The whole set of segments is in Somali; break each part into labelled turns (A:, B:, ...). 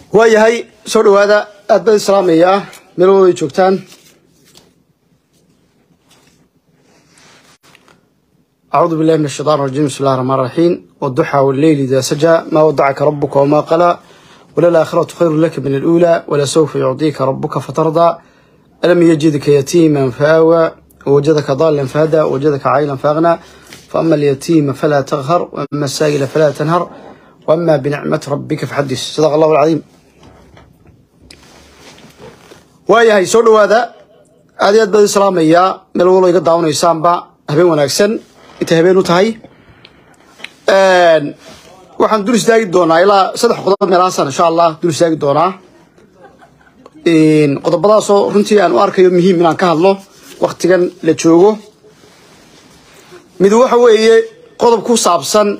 A: waayahay soo dhawaada aad baan islaamayaa meel walba ay joogtaan أعوذ بالله من الشيطان الرجيم بسم الله الرحمن الرحيم والضحى والليل إذا سجى ما ودعك ربك وما قلى وللآخرة خير لك من الأولى ولسوف يعطيك ربك فترضى ألم يجدك يتيما فآوى ووجدك ضالا فهدى ووجدك عائلا فأغنى فأما اليتيم فلا تغهر وأما السائل فلا تنهر وأما بنعمة ربك فحدث صدق الله العظيم waayahay soo dhawaada aad iyo aad baan islaamayaa meel walba iga daawanaysaanba habeen wanaagsan intay habeen u tahay waxaan dul istaagi doonaa ilaa saddex qodob meelahaasan insha allah dul istaagi doonaa qodobadaasoo runtii aan u arkayo muhiim inaan ka hadlo waktigan la joogo mid waxa weeye qodob ku saabsan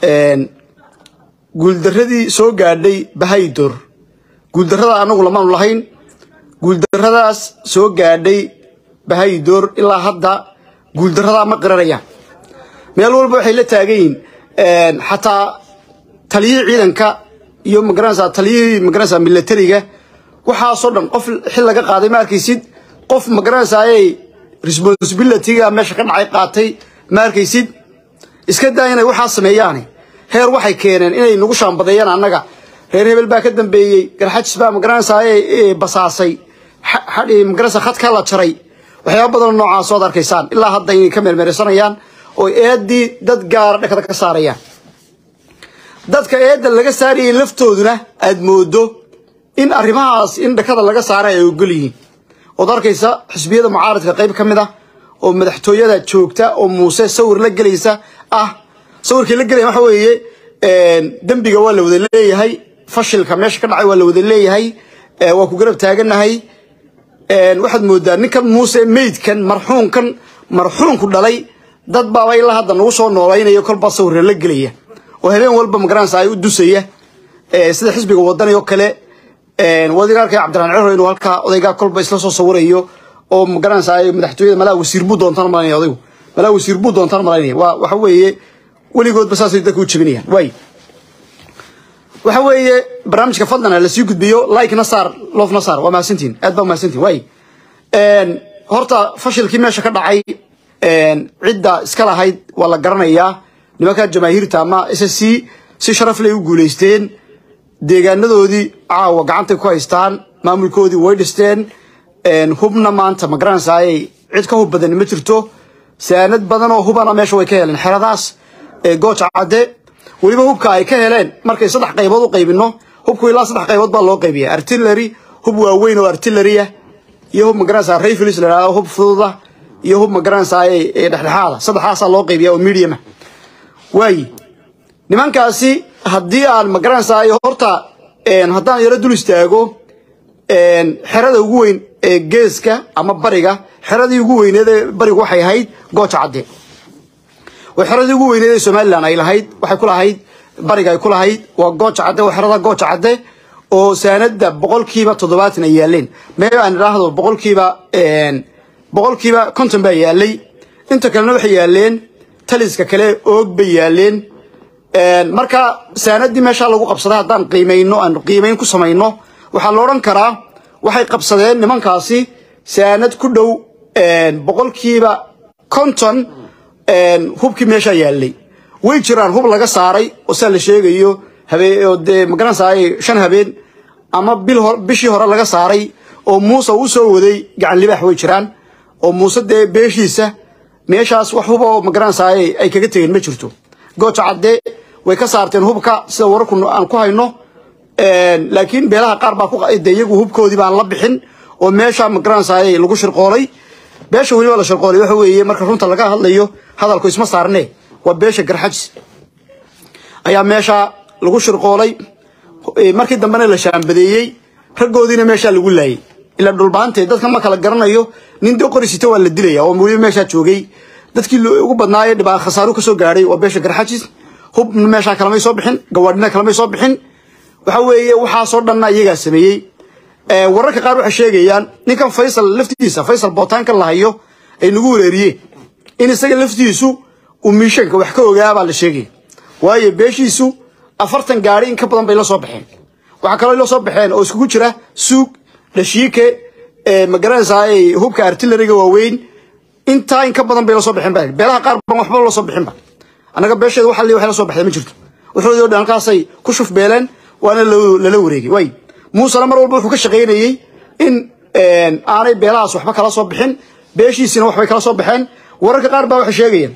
A: guuldaradii soo gaadhay bahaydor guuldarrada anagu lamaanu lahayn guuldarradaas soo gaadhay bahaydoor ilaa hadda guuldarradaa ma qiranayaan meel walba waxay la taagan yihiin xataa taliyihii ciidanka iyo magaranaysaa taliyihii magaranaysaa milatariga waxaasoo dhan qof xil laga qaaday ma arkaysid qof magaranaysaayay responsibilityga meesha ka dhacay qaatay ma arkaysid iska daa inay waxaa sameeyaane heer waxay keeneen inay nagu shaambadeeyaan annaga reer hebel baa ka dambeeyey garxajis baa magaranaysaayay basaasay magaranaysa khadka la jaray waxyaaba badanoo noocaas oad arkaysaan ilaa hadda inay ka meermeeraysanayaan oo eeddii dad gaara dhakada ka saarayaan dadka eedda laga saarayay laftooduna aad moodo in arrimahaas in dhakada laga saaray ay ogol yihiin ood arkaysa xisbiyada mucaaradka qayb ka mid ah oo madaxtooyada joogta oo muuse sawir la gelaysa ah sawirkii la gelaya waxa weeye dembiga waa la wada leeyahay fashilka meesha ka dhacay waa la wada leeyahay waa ku garab taaganahay waxaad moodaa ninkan muuse meydkan marxuunkan marxuunku dhalay dad baaba ilaa hadda nagu soo noolaynayo kolbaa sawirra la gelaya oo habeen walba magaranaysa ay u dusaya sida xisbiga wadani oo kale wadiga arkay cabdiraxmaan ciro inuu halkaa odaygaa kolba isla soo sawirayo oo magaranaysa madaxtooyada malaa wasiir buu doontaan malaynaya odaygu malaa wasiir buu doontaan malaynaya waa waxa weeye weligoodba saasay dadka u jebinayaan waay waxa weeye barnaamijka fadlan la sii gudbiyo like na saar loof na saar waa mahadsantihin aad baa mahadsantihin waay horta fashilkii meesha ka dhacay cidda iska lahayd waa la garanayaa nimanka jamaahiirta ama s s c si sharaf lay u guulaysteen deegaanadoodii caawa gacantay ku haystaan maamulkoodii way dhisteen hubna maanta ma garanaysaayay cid ka hub badan ma jirto saanad badan oo hubana meesha way ka heleen xeradaas gooja cadde weliba hubka ay ka heleen markay saddex qaybood u qaybino hubku ilaa saddex qaybood baa loo qaybiya artillery hub waaweyn oo artilleryah iyo hub magaranaysaa rifles la yidhahdo hub fududa iyo hub magaranaysaa dhexdhexaada saddexdaasaa loo qaybiya oo mediuma waayi nimankaasi haddii aan magaranaysaa horta haddaan yaro dul istaago xerada ugu weyn ee geeska ama bariga xeradii ugu weyneed ee barigu waxay ahayd gooja cadde oo xeradii ugu weyneed ee somalilan ay lahayd waxay ku lahayd bariga ay ku lahayd waa gooja cadde waa xerada gooja cadde oo saanada boqolkiiba toddobaatan ay yaaleen mee aan idhaahdo boqolkiiba boqolkiiba konton baa yaalay inta kalena waxay yaaleen taliska kale oog bay yaaleen marka saanadii meeshaa lagu qabsaday haddaan qiimayno aan qiimayn ku samayno waxaa la odhan karaa waxay qabsadeen nimankaasi saanad ku dhow boqolkiiba konton hubkii meeshaa yaalay way jiraan hub laga saaray oo saa la sheegayo habeen dee magaranaysaay shan habeen ama bil bishii hore laga saaray oo muuse uu soo waday gacan libaax way jiraan oo muuse dee beeshiisa meeshaas wax huba oo magaranaysaay ay kaga tegeen ma jirto gooja cadde way ka saarteen hubka sida wararku aan ku hayno laakiin beelaha qaar baa de iyagu hubkoodii baan la bixin oo meesha magaranaysaay lagu shirqoolay beesha weliba la shirqoolay waxa weeye marka runta laga hadlayo hadalku isma saarne waa beesha garxajis ayaa meesha lagu shirqoolay markii dambena la shaambadeeyey raggoodiina meeshaa lagu laayay ilaa dhulbaantee dadka ma kala garanayo nin dee qori sita waa la dilaya oo weliba meeshaa joogay dadkii ugu badnaaye dhibaa khasaaru kasoo gaadhay waa beesha garxajis hub meeshaa kalamay soo bixin gawaadhina kalamay soo bixin waxa weeye waxaasoo dhanna iyagaa sameeyey wararka qaar waxay sheegayaan ninkan faysal laftiisa faysal bootaankan la hayo ay nagu wereeriyeen in isaga laftiisu uu miishanka wax ka ogaabaa la sheegaya waayo beeshiisu afartan gaari in ka badan bay la soo baxeen waxaa kaloo ila soo baxeen oo iskugu jira suug dhashiike magaranaysaa hubka artilleriga waaweyn intaa in ka badan bay la soo baxeen ba beelaha qaar ban waxba la soo bixinba annaga beesheeda waxa li wax la soo baxday ma jirto wuxuudoo dhan halkaasay ku shuf beeleen waana lala wareegay way muusena mar walba wuxuu ka shaqaynayey in aanay beelahaas waxba kala soo bixin beeshiisina waxbay kala soo baxeen wararka qaar baa waxay sheegayaan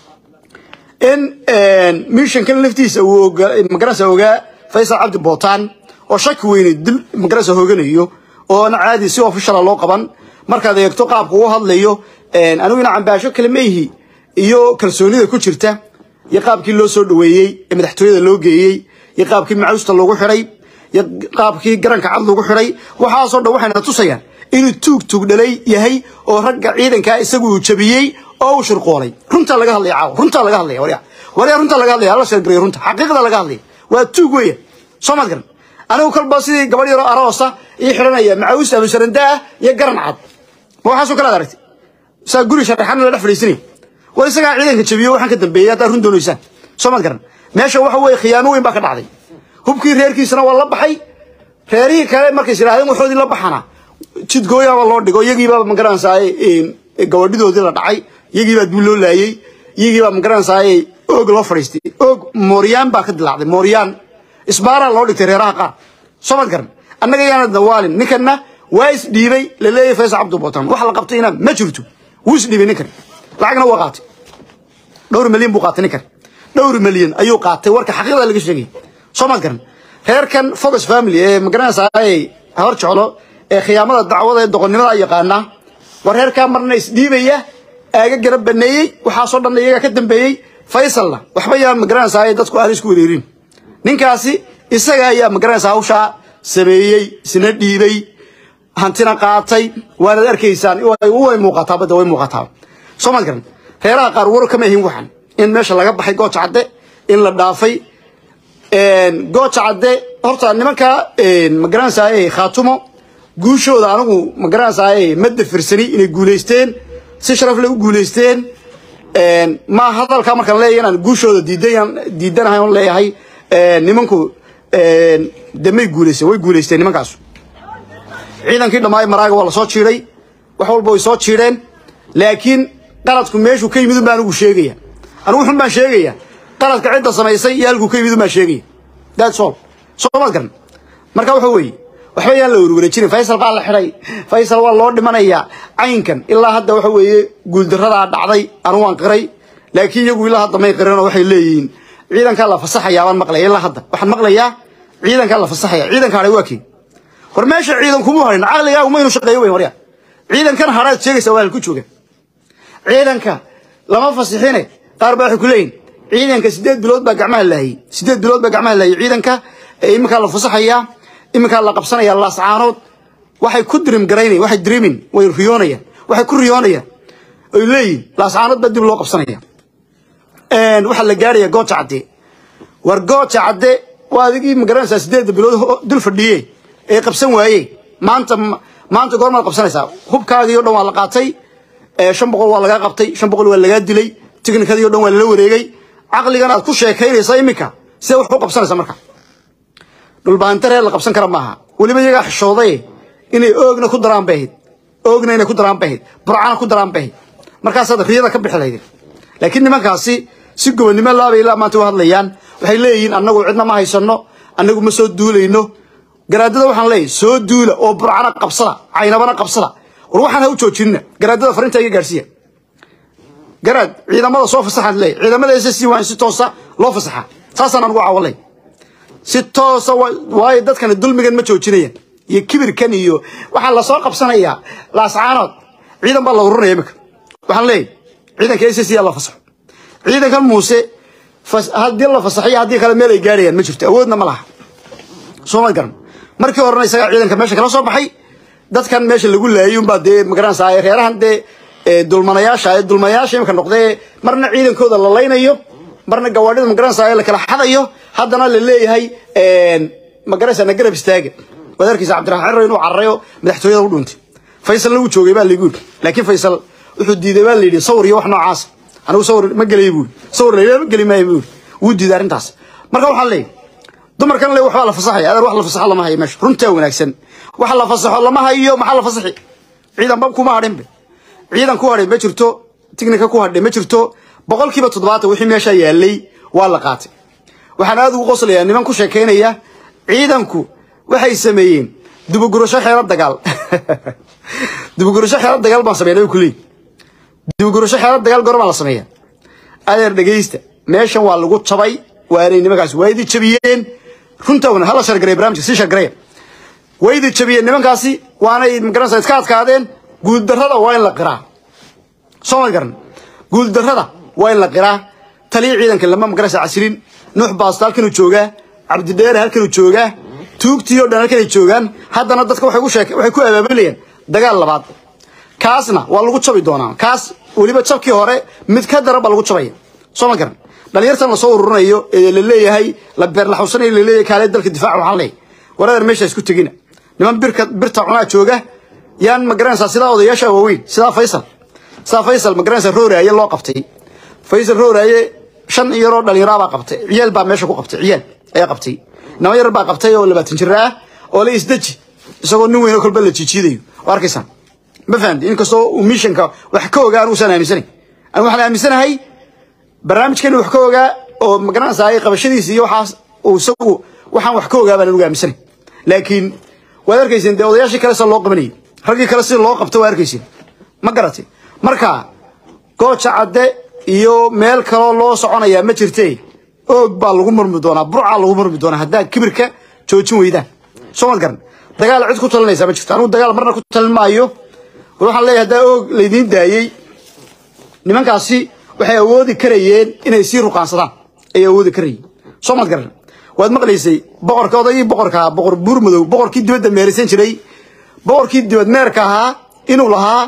A: in mishankan laftiisa uu magaranaysa ogaa faysal cabdi bootaan oo shaki weyne dil magaranaysa hooganayo oo ana caadi si officiala loo qaban markaad eegto qaabka uu hadlayo anigu ina cambaasho kale maihi iyo kalsoonida ku jirta iyo qaabkii loo soo dhaweeyey ee madaxtooyada loo geeyey iyo qaabkii macawsta loogu xidhay iyo qaabkii garanka cad loogu xidhay waxaasoo dhan waxayna tusayaan inuu tuug tuug dhalay yahay oo ragga ciidankaa isagu uu jabiyey oo uu shirqoolay runtaa laga hadlaya caawa runtaa laga hadlaya warya warya runtaa laga hadlaya hala sheergareyo runta xaqiiqda laga hadlaya waa tuug weya soo maad garan anigu kolba sidii gabadh yaroo aroosa ii xidhanaya macawis abusaranda ah iyo garan cad ma waxaasoo kale ad aragtay saa guri sharaxana la dhex fadhiisanaya war isagaa ciidanka jabiyo waxaan ka dambeeyey haddaad run doonaysaan soo maad garan meesha waxa weeye khiyaamo weyn baa ka dhacday hubkii reerkiisana waa la baxay reerihii kale markays yidhahdeen waxoodii la baxana jidgooyaaba loo dhigo iyagiibaa magaranaysaa gabadhidoodii la dhacay iyagiibaa dib loo laayey iyagiibaa magaranaysaa oog loo fadhiistay oog mooryaan baa ka dilaacday mooryaan isbaaraa loo dhigtay reeraha qaar soo maad garan annaga yaana dawaalin ninkanna waa isdhiibay laleeyahay faysal cabdi bootan wax la qabtayna ma jirto wuu isdhiibay ninkan lacagna waa qaatay dhowr milyan buu qaatay ninkan dhowr milyan ayuu qaatay warka xaqiiqda laga sheegay soo maad garan reerkan focus family ee magaranaysaa hor jeclo ee khiyaamada dacwada ee doqonnimada yaqaana war reerkaa marna isdhiibaya aaga garab baneeyey waxaasoo dhan iyagaa ka dambeeyey faysalna waxba yaan magaranaysaa dadku aan isku wareerin ninkaasi isaga ayaa magaranaysaa hawshaa sameeyey isna dhiibay hantina qaatay waanaad arkaysaan way muuqataa badda way muuqataa soo maad garan reeraha qaar war kama ahin waxan in meesha laga baxay gooja cadde in la dhaafay gooja cadde horta nimanka magaranaysaa khaatumo guushooda anigu magaranaysaa ma dafirsani inay guulaysteen si sharaf leh u guulaysteen ma hadalkaa markaan leeyahay inaan guushooda diidan diidanahay on leeyahay nimanku damay guulaysteen way guulaysteen nimankaasu ciidankii dhammaay maraaga waa la soo jiiday wax walba way soo jiidheen laakiin qaladku meeshuu ka yimid un baa anigu sheegaya anigu xun baan sheegaya qaladka cidda samaysay iyo halkuu ka yimid un baan sheegaya that's all soo maad garan marka waxa weeye waxba yaan la warwareejinin faysal baa la xidhay faysal waa loo dhimanayaa caynkan ilaa hadda waxa weeye guuldaradaa dhacday anu waan qiray laakiin iyagu ilaa hadda may qiranoo waxay leeyihiin ciidankaa la fasaxayaa baan maqlaya ilaa hadda waxaan maqlayaa ciidankaa la fasaxaya ciidanka hadhay waa kii war meesha ciidan kuma harin caqligaagu maynu shaqeeyo weyn warya ciidankan hadhaad sheegaysaa waa halku jooga ciidanka lama fasixine qaar baa waxay ku leeyihin ciidanka sideed bilood baa gacmaha laayay sideed bilood baa gacmaha laayay ciidanka iminkaa la fasaxayaa iminkaa la qabsanaya laascaanood waxay ku dirim garaynayan waxay dirimin way riyoonayaan waxay ku riyoonayaan oy leeyihin laascaanood baa dib loo qabsanaya waxaa la gaaraya gooja cadde war gooja cadde waa adigii magaranaysaa sideedda bilood dul fadhiye ee qabsan waaye maanta maanta goormaad qabsanaysaa hubkaagii o dhan waa la qaatay shan boqol waa lagaa qabtay shan boqol waa lagaa dilay tiknikadii o dhan waa lala wareegay caqligan aad ku sheekaynaysa iminka sidee wax u qabsanaysa marka dhulbaanta reer la qabsan kara maaha weliba iyagaa xishooday inay oogna ku daraan bay ahayd oogna inay ku daraan bay ahayd burcana ku daraan bay ahayd markaasaad riyada ka bixi lahayd laakiin nimankaasi si gobonnimo laabay ilaa maanta u hadlayaan waxay leeyihiin annagu cidna ma haysano annagu ma soo duulayno garaadada waxaan leeyahay soo duula oo burcana qabsada caynabana qabsada war waxaan ha u joojinina garaadada farinta iga gaarsiiya garaad ciidamada soo fasaxaad leeyahay ciidamada s c waa in si toosa loo fasaxaa saasaan anugu caawalay si toosa waayo dadkani dulmigan ma joojinayaan iyo kibirkan iyo waxaa lasoo qabsanayaa laascaanood ciidan baa la ururinaya imika waxaan leeyahay ciidanka s c la fasaxo ciidankan muuse haddii la fasaxiyo haddii kale meel ay gaarayaan ma jirto awoodna ma laha soomad garan markii horena isagaa ciidanka meesha kala soo baxay dadkan meesha lagu laayay unbaa dee magaranaysaa reerahan dee dulmanayaasha ee dulmanayaasha imika noqdee marna ciidankooda la laynayo marna gawaadhida magaranaysaa la kala xadayo haddana la leeyahay magaranaysaa na garab istaaga waad arkaysa cabdiraxmaan ciro inuu cararayo madaxtooyada u dhuuntay faysalna wuu joogay baa laygu yidhi laakiin faysal wuxuu diiday baa layidhi sawir iyo wax noocaas anigu sawir ma gelay buu sawir la ma geli maayo buu wuu diiday arrintaas marka waxaan leeyahay dumarkan le waxbaa la fasaxaya adeer wax la fasaxo lama hayo meesha runtaa wanaagsan wax la fasaxo lama hayo maxaa la fasaxi ciidan bab kuma hadhinbe ciidan ku hadhay ma jirto tignika ku hadhay ma jirto boqolkiiba toddobaatan wixii meesha yaalay waa la qaatay waxaan aad ugu qoslayaa niman ku sheekaynaya ciidanku waxay sameeyeen dibugurasho xeelo dagaal dibugurasho xeelo dagaal baan sameynay kuley dibugurasho xeelo dagaal goor baa la sameeya adeer dhegaysta meeshan waa lagu jabay waanay nimankaas waa idi jabiyeen runta wana hala shargaray barnaamijka sii shargaraya way idi jabiyeen nimankaasi waanay magaranaysa iska adkaadeen guuldarrada waa in la qiraa soo ma garan guuldarrada waa in la qiraa taliya ciidanka lama magaranaysa casilin nuux baasta halkanuu joogaa cabdidheere halkanuu joogaa tuugtii oo dhan halkanay joogaan haddana dadka waxay ku sheek waxay ku abaabulayaan dagaal labaad kaasna waa lagu jabi doonaa kaas weliba jabkii hore mid ka daran baa lagu jabaya soo ma garan dhalinyartan lasoo ururinayo ee la leeyahay la beerlaxuusanayo la leeyahay kaalee dalka difaaca waxaan leeyahay waradeer meesha isku tegina niman birka birta cunaa jooga yaan ma garanaysaa sidaa odayaasha waaweyn sidaa faysal sidaa faysal ma garanaysaa rooraaye loo qabtay faysal rooraaye shan yaroo dhalinyaro baa qabtay ciyaal baa meesha ku qabtay ciyaal ayaa qabtay nimo yar baa qabtay oo labaatan jir ah oo la isdeji isagoo nin weyn oo kolba la jiijiidayo oo arkaysaan ma fahamti inkastoo uu mishanka wax ka ogaa anugusan aaminsanayn anigu waxaan aaminsanahay barnaamijkan wax ka ogaa oo magaranaysaa qabashadiisa iyo waxaas uu isagu waxaan wax ka ogaa baan anugu aaminsanayn laakiin waad arkayseen dee odayaashii kale sida loo qabanayay raggii kale sida loo qabto waa arkayseen ma garatay marka gooja cadde iyo meel kaloo loo soconayaa ma jirte oog baa lagu murmi doonaa burcaa lagu murmi doonaa haddaa kibirka joojin weydaan soo mad garan dagaal cid ku talinaysaa ma jirto anigu dagaal marna ku talin maayo war waxaan leeyahay haddaa oog laydiin daayey nimankaasi waxay awoodi karayeen inay sii ruqaansadaan ay awoodi karayeen soo mad garan waad maqlaysay boqorka odaygii boqorka ahaa boqor buurmadow boqorkii dibadda meerisan jiray boqorkii dibad meerka ahaa inuu lahaa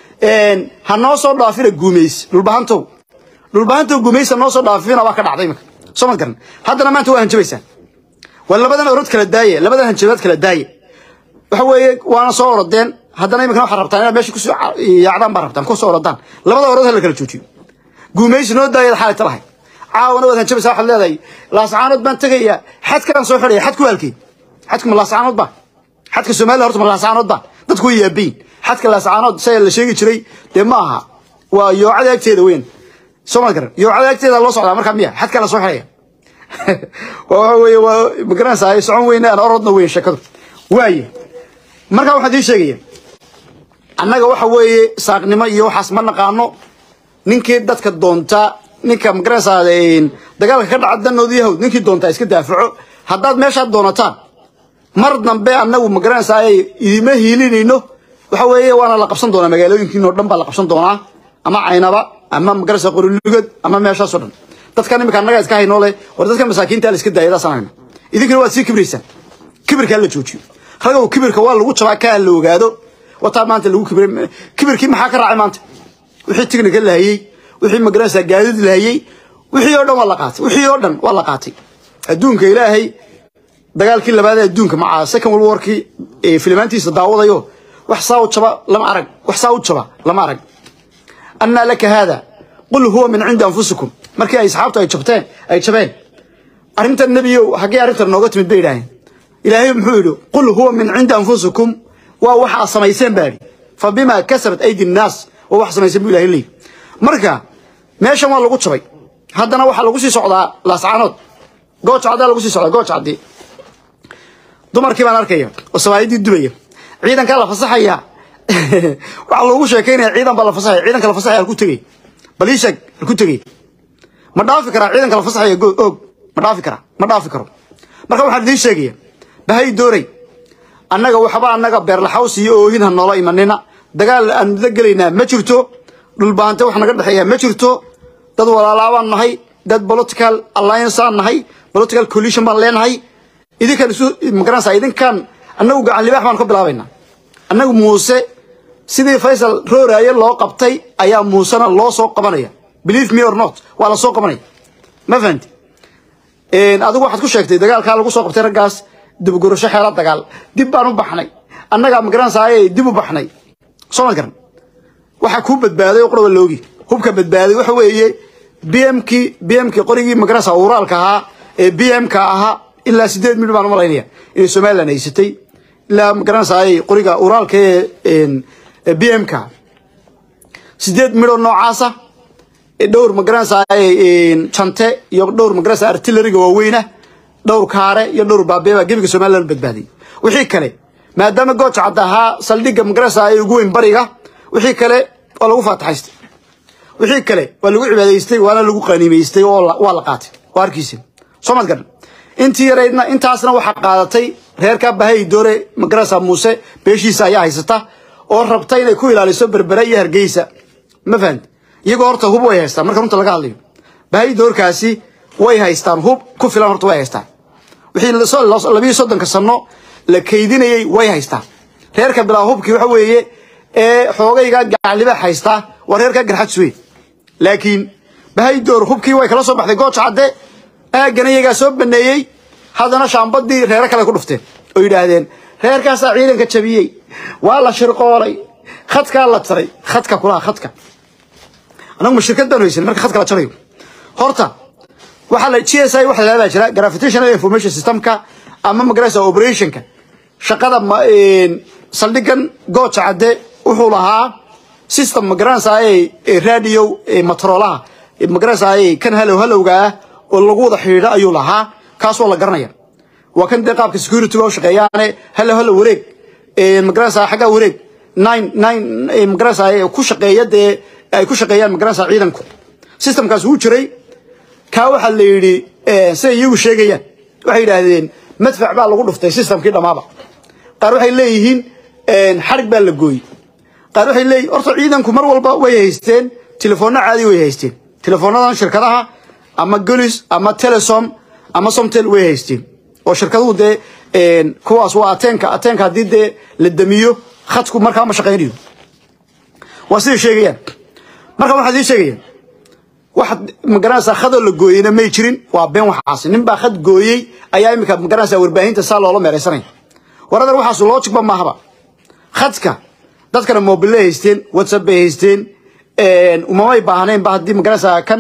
A: ha noo soo dhaafina guumays dhulbahantow dhulbahantow guumays ha noo soo dhaafina waa ka dhacday imika soo mad garan haddana maanta waa hanjabaysaan waa labadan orod kala daaye labadan hanjabaad kala daaye waxa weeye waana soo orodeen haddana imikana waxaad rabtaan inaad meesha kusoo yaacdaan baa rabtaan kusoo orodaan labada orod ha la kala joojiyo guumaysi noo daayad xaalayta lahay caawana waad hanjabaysaa waxaad leedahay laascaanood baan tegayaa xadkaan soo xidhaya xadku waalkeen xadku ma laascaanood baa xadka soomaalida horta ma laascaanood baa dadku way yaabayin xadka laascaanood saya la sheegi jiray dee ma aha waa yoocada agteeda weyn soo ma garan yoocada agteeda loo socdaa markaa miya xadkaa la soo xidhaya waa waxa weeye waa magaranaysaa socon weyne aan orodna weyn sheekadu waaye markaa waxaan ii sheegaya annaga waxa weeye saaqnimo iyo waxaas ma naqaano ninkii dadka doonta ninka magaranaysaa dagaalka ka dhaca danood yahowd ninkii doontaa iska daafaco haddaad meeshaad doonataan mar dambe annagu magaranaysaa idima hiilinayno waxa weeye waana la qabsan doonaa magaalooyinkiinoo dhan baa la qabsan doonaa ama caynaba ama magaranaysaa qorilugad ama meeshaasoo dhan dadkan imika annaga iska haynoo leh war dadka masaakiinta la iska daaya daasaan hayna idinkana waad sii kibraysaan kibirkaa la joojiyo ragow kibirka waa lagu jabaa kaa la ogaado wataa maanta lagu kibray kibirkii maxaa ka raacay maanta wixii tignika lahayey wixii magaranaysaa gaadiid lahayey wixii oo dhan waa la qaatay wixii oo dhan waa la qaatay adduunka ilaahay dagaalkii labaad ee adduunka maca second world warkii ee filimaantiisa daawadayo wax saa u jaba lama arag wax saa u jaba lama arag annaa laka haada qul huwa min cindi anfusikum markii ay asxaabtu ay jabteen ay jabeen arrintan nebiyow haggee arrintan nooga timid bay idhaaheen ilaahay muxuu yidhi qul huwa min cindi anfusikum waa waxaa samayseen baa idhi fa bimaa kasabat aydi nnaas waa wax samayseen buu ilahay leeyihi marka meeshan waa lagu jabay haddana waxaa lagu sii socdaa laascaanood gooja caddaa lagu sii socdaa gooja caddii dumarkii baan arkaya oo sabaayadii dubaya ciidankaa la fasaxaya waxaa loogu sheekaynaya ciidan baa la fasaxaya ciidanka la fasaxaya halku tegay bal ii sheeg halku tegay ma dhaafi karaa ciidanka la fasaxaya oog ma dhaafi karaa ma dhaafi karo marka waxaan idiin sheegaya bahay dooray annaga waxba annaga beerlaxaws iyo oohin ha noola imanina dagaal aan da gelaynaa ma jirto dhulbaante wax naga dhexeeya ma jirto dad walaalaabaan nahay dad political alliance aan nahay political coalition baan leenahay idinkan isu magaranaysaa idinkan annagu gacan libaax baan ka bilaabaynaa annagu muuse sidii faysal rooraaye loo qabtay ayaa muusena loo soo qabanaya believe me or not waa la soo qabanaya ma fahanti adigu waxaad ku sheegtay dagaalkaa lagu soo qabtay raggaas dibgurasho xeelo dagaal dib baan u baxnay annagaa magaranaysaa dib u baxnay soo ma garan waxaa kuu badbaaday oo quraba loogi hubka badbaaday waxa weeye bmkii bmkii qorigii magaranaysaa uraalka ahaa ee bmka ahaa ilaa sideed midh baan u malaynaya inay somalilan haysatay ilaa magaranaysaay qoriga uraalka ee b m ka sideed midhoo noocaasa dhowr magaranaysaay jante iyo dhowr magaranaysa artilleriga waaweyna dhowr kaare iyo dhowr baabeeba gebiga somalilan badbaadiyay wixii kale maadaama gooja cadda ahaa saldhigga magaranaysaay ugu weyn bariga wixii kale waa lagu faataxaystay wixii kale waa lagu cibaadaystay waana lagu qaniimaystay oo waa la qaatay waa arkiisa soo mad garan intii yaraydna intaasna waxaa qaadatay reerka bahay doore magarasa muuse beeshiisa ayaa haysata oo rabta inay ku ilaaliso berbera iyo hargeysa ma fahamti iyagoo horta hub way haystaan marka runta laga hadlayo bahay doorkaasi way haystaan hub ku filan horta way haystaan wixii labiyo soddonka sano la kaydinayay way haystaan reerka bilaa hubkii waxa weeye ee xoogayga gacalibaax haystaa waa reerka garxajs wey laakiin bahay door hubkii way kala soo baxday gooja cadde aagana iyagaa soo baneeyey haddana shaambadii reero kale ku dhufteen oo yidhaahdeen reerkaasaa ciidanka jabiyey waa la shirqoolay khadkaa la taray khadka kulaha khadka anagu ma shirkad baan haysan marka khadka la jarayo horta waxaa la g s i waxa la jira gravitational information systemka ama magaraysa operationka shaqada saldhigan gooja cadde wuxuu lahaa system magaranaysaay radio matroolaha magaranaysaay kan halow halowga ah oo lagu wada xidhiidho ayuu lahaa kaas waa la garanaya waa kan dee qaabka security u shaqeeyaane halo halo wareeg magaranaysaa xaggaa wareeg nine nine magaranaysaa ku shaqeeya dee ay ku shaqeeyaan magaranaysaa ciidanku systemkaas wuu jiray kaa waxaa la yidhi siday iyagu sheegayaan waxay yidhaahdeen madfac baa lagu dhuftay systemkii dhammaaba qaar waxay leeyihiin xarig baa la gooyey qaar waxay leeyihin horta ciidanku mar walba way haysteen telefoonna caadi way haysteen telefoonnadan shirkadaha ama golis ama telesom ama somtel way haysteen oo shirkaduhu dee kuwaas waa ateenka ateenka haddii dee la damiyo khadku markaa ma shaqaynayo waa siday sheegayaan marka waxaad ii sheegayaan waxaad magaranaysaa khadoo la gooyeyna may jirin waa been waxaas nin baa khad gooyey ayaa imika magaranaysaa warbaahinta saa loola meeraysanaya waradan waxaas loojigba maahaba khadka dadkana mobile haysteen whatsapp bay haysteen umamay baahneen ba haddii magaranaysaa kan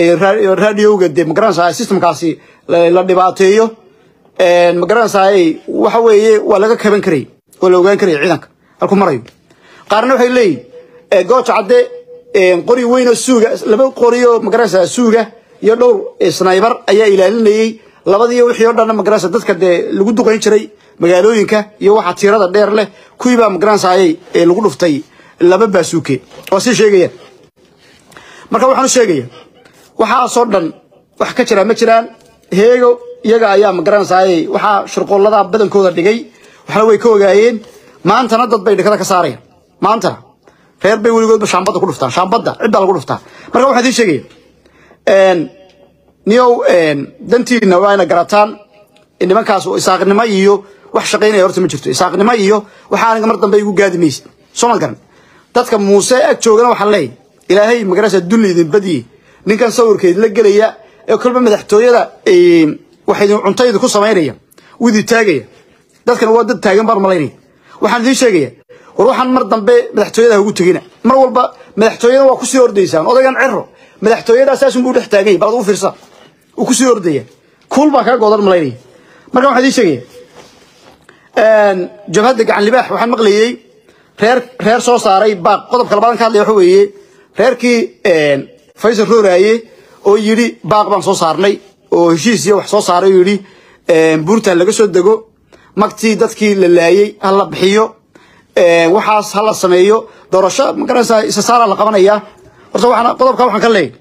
A: radioga dee magaranaysaa systemkaasi la dhibaateeyo magaranaysaa waxa weeye waa laga kaban karayy oo la ogaan karaya ciidanka halku marayo qaarna waxay leeyihin gooja cadde qori weynoo suuga laba qorioo magaranaysaa suuga iyo dhowr snaybar ayaa ilaalinayey labadii wixii o dhanna magaranaysa dadka dee lagu duqayn jiray magaalooyinka iyo waxa tiirada dheer leh kuwii baa magaranaysaayay lagu dhuftay laba baasuuke waa sii sheegayaan marka waxaan u sheegaya waxaasoo dhan wax ka jira ma jiraan heego iyaga ayaa magaranaysaayay waxaa shirqoollada badankooda dhigay waxna way ka ogaayeen maantana dad bay dhikada ka saarayaan maantana reer bay weligoodba shaambadda ku dhuftaan shaambadda ciddaa lagu dhuftaa marka waxaan idiin sheegaya niyow dantiina waa ina garataan nimankaas isaaqnimo iyo wax shaqaynaya horta ma jirto isaaqnimo iyo waxa aniga mar dambe igu gaadi maysid soo ma garan dadka muuse ag joogana waxaan leeyahay ilaahay magarasa dulli idin badiye ninkan sawirkeed la gelaya ee kolba madaxtooyada waxa idin cunto idinku samaynaya wuu idin taagaya dadkan waa dad taagan baan malaynaya waxaan idiin sheegaya war waxaan mar dambe madaxtooyada ha ugu tegina mar walba madaxtooyada waa kusii ordaysaan odaygan cero madaxtooyada saasunbuu dhex taaganya bal ad u fiirsa uu kusii ordaya kuul baa kaga goodan malaynaya marka waxaan idiin sheegaya jabhadda gacan libaax waxaan maqlayey reer reer soo saaray baaq qodobka labadan ka hadlaya waxa weeye reerkii faysal rooraaye oo yidhi baaq baan soo saarnay oo heshiis iyo wax soo saaray oo yidhi buurtan laga soo dego magtii dadkii la laayey ha la bixiyo waxaas ha la sameeyo doorasho magaranaysaa isa saara la qabanaya horta waxaan qodobka waxaan ka leeyahay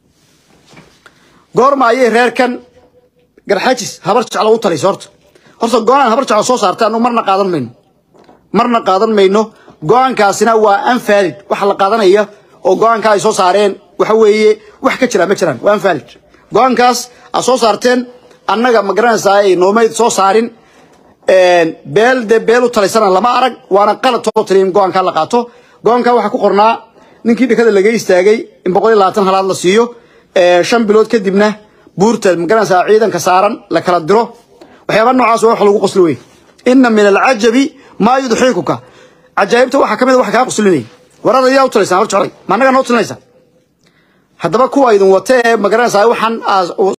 A: goorma ayay reerkan garxajis habar jeclo u talaysa horta horta go-aan habar jeclo soo saartay anu marna qaadan mayno marna qaadan mayno go-aankaasina waa anfaalid waxa la qaadanaya oo go-aanka ay soo saareen waxa weeye wax ka jira ma jiraan waa anfaalid go-aankaas aad soo saarteen annaga ma garanaysaa ay noomayd soo saarin beel dee beel u talaysana lama arag waana qalad soo tiri in go-aanka la qaato go-aanka waxaa ku qornaa ninkii dhikada laga istaagay in boqol iyo labaatan halaad la siiyo shan bilood kadibna buurta ma garanaysaa ciidanka saaran la kala diro waxyaaba noocaas waa wax lagu qoslo wey ina min alcajabi maa yudxiikuka cajaa'ibta waxaa ka mid a wax kaa qoslinaya warada yaa u talaysaa hor jeclay ma annagaa noo talinaysaa haddaba kuwa idin wata ee ma garanaysaa waxaan